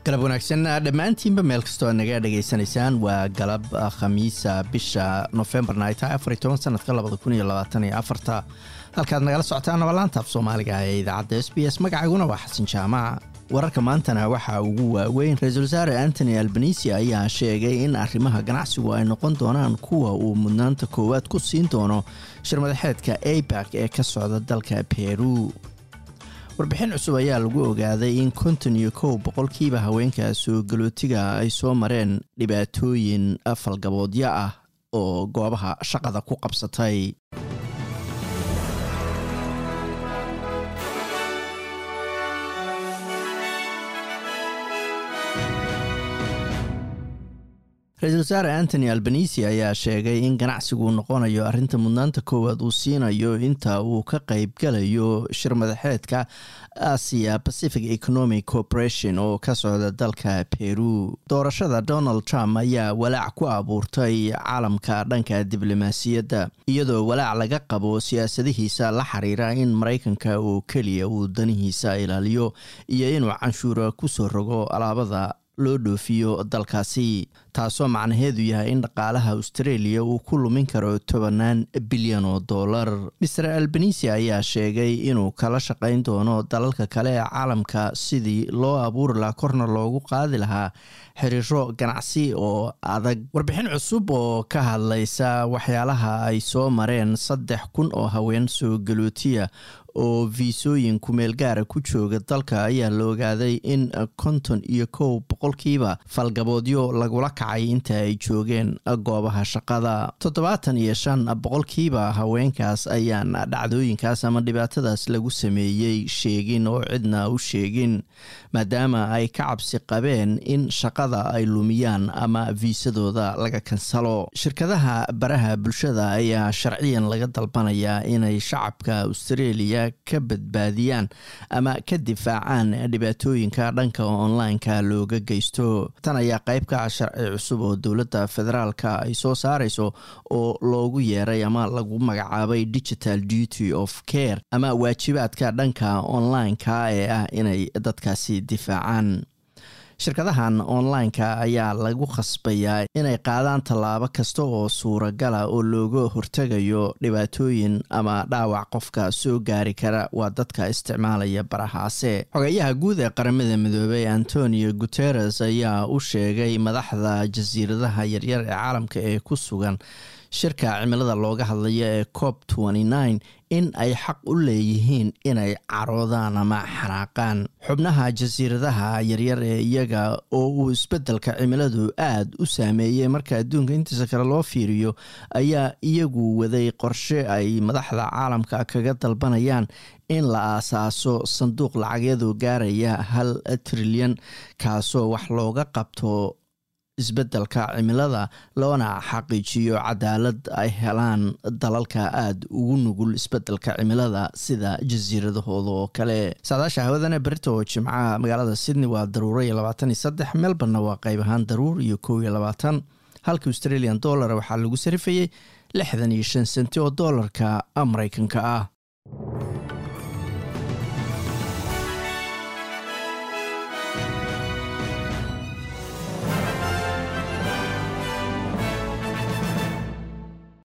galab wanaagsan dhammaantiinba meel kastoo aad naga dhegaysanaysaan waa galab khamiisa bisha nofembarna ay tahay afar iyo toban sanadka labada kun iyo labaatan iyo afarta halkaad nagala socotaan nabalaanta af soomaaliga ee idaacadda s b s magacayguna waa xasan jaamac wararka maantana waxaa ugu waaweyn ra-iisul wasaare antony albanisi ayaa sheegay in arrimaha ganacsigu ay noqon doonaan kuwa uu mudnaanta koowaad ku siin doono shirmadaxeedka abak ee ka socda dalka peru warbixin cusub ayaa lagu ogaaday in konton iyo kow boqolkiiba haweenka soo galootiga ay soo mareen dhibaatooyin falgaboodyo ah oo goobaha shaqada ku qabsatay ra-iisul wasaare antony albanisi ayaa sheegay in ganacsigu noqonayo arrinta mudnaanta koowaad uu siinayo inta uu ka qaybgalayo shir madaxeedka asia pacific economic corporation oo ka socda dalka peru doorashada donald trump ayaa walaac ku abuurtay caalamka dhanka diblomaasiyadda iyadoo walaac laga qabo siyaasadihiisa la xiriira in maraykanka oo keliya uu danihiisa ilaaliyo iyo inuu canshuura kusoo rogo alaabada loo dhoofiyo dalkaasi taasoo macnaheedu yahay in dhaqaalaha australia uu ku lumin karo tobanaan bilyan oo dollar master albanisi ayaa sheegay inuu kala shaqayn doono dalalka kale ee caalamka sidii loo abuuri lahaa korna loogu qaadi lahaa xiriiro ganacsi oo adag warbixin cusub oo ka hadlaysa waxyaalaha ay soo mareen saddex kun oo haween soo galootiya oo viisooyin kumeel gaara ku jooga dalka ayaa la ogaaday in konton iyo kow boqolkiiba falgaboodyo lagula kacay inta ay joogeen goobaha shaqada toddobaatan iyo shan boqolkiiba haweenkaas ayaan dhacdooyinkaas ama dhibaatadaas lagu sameeyey sheegin oo cidna u sheegin maadaama ay ka cabsi qabeen in shaqada ay lumiyaan ama viisadooda laga kansalo shirkadaha baraha bulshada ayaa sharciyan laga dalbanayaa inay shacabka australia ka badbaadiyaan ama ka difaacaan dhibaatooyinka dhanka online-ka looga geysto tan ayaa qayb ka ah sharci cusub oo dowladda federaalka ay soo saareyso oo loogu yeeray ama lagu magacaabay digital duty of care ama waajibaadka dhanka online-ka ee ah inay dadkaasi difaacaan shirkadahan online-ka ayaa lagu khasbayaa inay qaadaan tallaabo kasta oo suuragala oo looga hortegayo dhibaatooyin ama dhaawac qofka soo gaari kara waa dadka isticmaalaya barahaase xogeyaha guud ee qaramada midoobey antonio guteres ayaa u sheegay madaxda jasiiradaha yaryar ee caalamka ee ku sugan shirka cimilada looga hadlaya ee cop in ay xaq u leeyihiin inay caroodaan ama xanaaqaan xubnaha jasiiradaha yaryar ee iyaga oo uu isbeddelka cimiladu aad u saameeyey marka adduunka intiisa kale loo fiiriyo ayaa iyagu waday qorshe ay madaxda caalamka kaga dalbanayaan in la aasaaso sanduuq lacageedu gaaraya hal trilyan kaasoo wax looga qabto isbeddelka cimilada loona xaqiijiyo cadaalad ay helaan dalalka aada ugu nugul isbeddelka cimilada sida jasiiradahooda oo kale saadaasha hawadana berita oo jimcaha magaalada sydney waa daruuro iyo labaatan iyo saddex melborna waa qayb ahaan daruur iyo kow iyo labaatan halka australian dollar waxaa lagu sarifayey lixdan iyo shan senti oo doolarka maraykanka ah